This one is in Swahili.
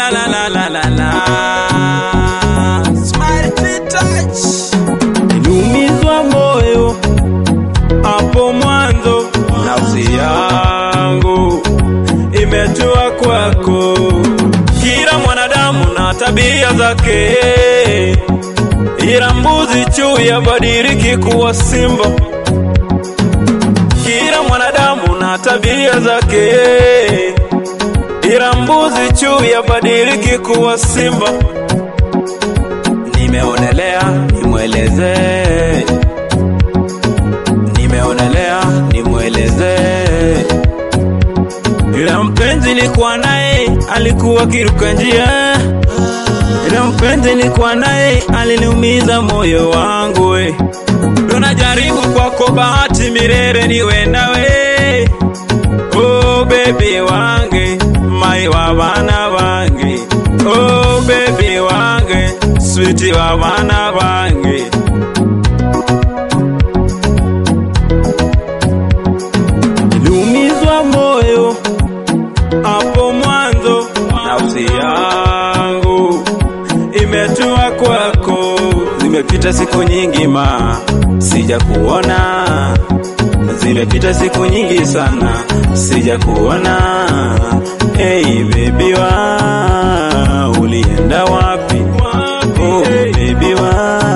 la la la la la la. Smile fit touch. Niliumizwa moyo hapo mwanzo, nafsi yangu imetua kwako. Kila mwanadamu na tabia zake, ila mbuzi chui yabadiliki kuwa simba. Kila mwanadamu na tabia zake, ila mbuzi chui yabadiliki kuwa simba. Nimeonelea nimweleze, nimeonelea nimweleze, ila mpenzi nilikuwa naye alikuwa kiruka njia, ila mpenzi nilikuwa naye aliniumiza moyo wangu we. Tunajaribu kwako bahati milele niwe nawe, oh baby wange mai wa bana bange, oh baby wange switi wa bana bange. Niliumizwa moyo hapo mwanzo, nafsi yangu imetua kwako. Zimepita siku nyingi ma sija kuona, zimepita siku nyingi sana sija kuona. Hey baby wa ulienda wapi? Oh baby wa